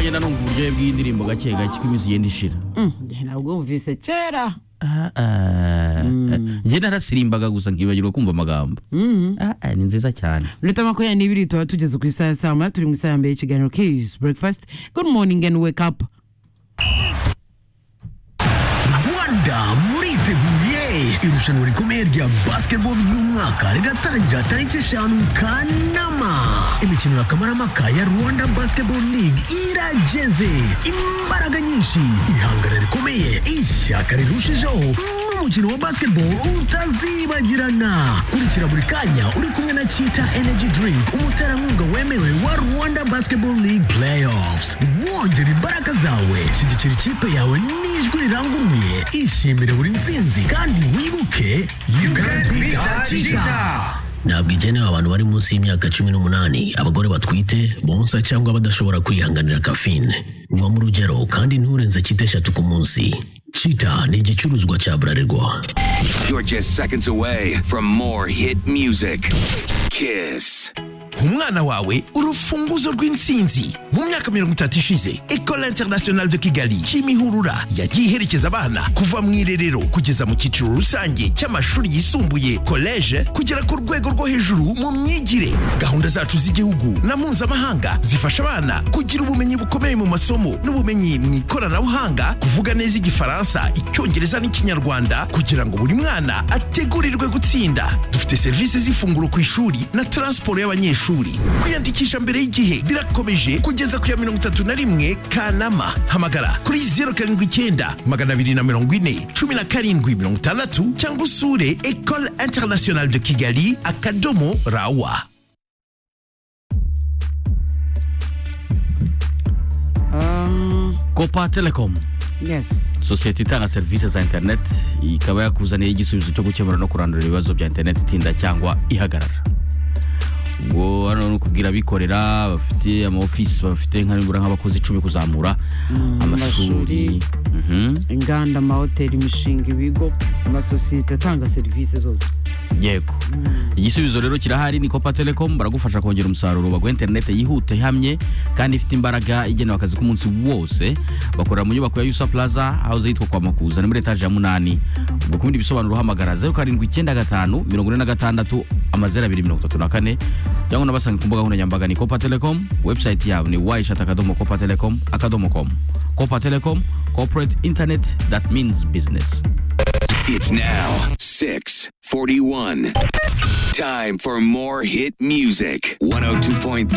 ngenda numva uburyohe bw'indirimbo gake gake uko iminsi igenda ishira ntabwo wumvise kera Ah, ah. njye narasirimbaga gusa nkibagirwa kumva amagambo Ah, ah, ni nziza cyane minota makumyabiri n'ibiri tuba tugeze ku isaha ya saa moya turi mu isaha ya mbere y'ikiganiro kizi breakfast good morning and wake up rwanda muriteguye irushanwa rikomeye rya basketball ry'umwaka riratangira tariki eshanu kanama imikino ya kamarampaka ya rwanda basketball league irageze imbaraga nyinshi ihangana rikomeye ishyaka rirushijeho n'umukino wa basketball utazibagirana kurikira buri kanya uri kumwe na chita energy drink umuterankunga wemewe wa rwanda basketball league playoffs wongera imbaraga zawe shyigikira ikipe yawe n'ijwi riranguruye ishimire buri ntsinzi kandi wibuke you can beat cheetah ntabwo igenewe abantu bari munsi y'imyaka cumi n'umunani abagore batwite bonsa cyangwa badashobora kwihanganira kafine nywa mu rugero kandi nturenze cyita eshatu ku munsi cita ni igicuruzwa cya burarirwa You're just seconds away from more hit music. Kiss. umwana wawe urufunguzo rw'intsinzi mu myaka mirongo itatu ishize ecole internationale de kigali kimihurura yagiye iherekeza abana kuva mu irerero kugeza mu cyiciro rusange cy'amashuri yisumbuye koleje kugera ku rwego rwo hejuru mu myigire gahunda zacu z'igihugu na mpuzamahanga zifasha abana kugira ubumenyi bukomeye mu masomo n'ubumenyi mu ikoranabuhanga kuvuga neza igifaransa icyongereza n'ikinyarwanda kugira ngo buri mwana ategurirwe gutsinda dufite serivisi z'ifunguro ku ishuri na taransiporo y'abanyeshuri kwiyandikisha mbere y'igihe birakomeje kugeza ku ya mirongo itatu na rimwe kanama hamagara kuri zeru karindwi icyenda magana abiri na mirongo ine cumi na karindwi mirongo itandatu cyangwa usure ecole internationale de kigali akadomo rawa Um, copa telecom yes sosiyete itanga serivisi za interineti ikaba yakuzaniye igisubizo cyo gukemura no kurandura ibibazo bya interineti itinda cyangwa ihagarara ubwo hano ni ukubwira abikorera bafite ama ofisi bafite nka nibura nk'abakozi icumi kuzamura amashuri amashuri. Mhm. inganda amahoteli imishinga ibigo amasosiyete atanga serivisi zose yego igisubizo rero kirahari ni copa telecom baragufasha kongera umusaruro baguha interineti yihuta ihamye kandi ifite imbaraga igenewe akazi k'umunsi wose bakorera mu nyubako ya yusa plaza house yitwa kwa makuza ni muri etaje ya munani ubwo ku bindi bisobanuro uhamagara zeru karindwi icyenda gatanu mirongo ine na gatandatu amazeru abiri mirongo itatu na kane cyangwa unabasanga ku mbuga nkoranyambaga ni copa telecom website yabo ni waishat akadomo copa telecom akadomo com copa telecom corporate internet that means business It's now 641. Time for more hit music. 102.3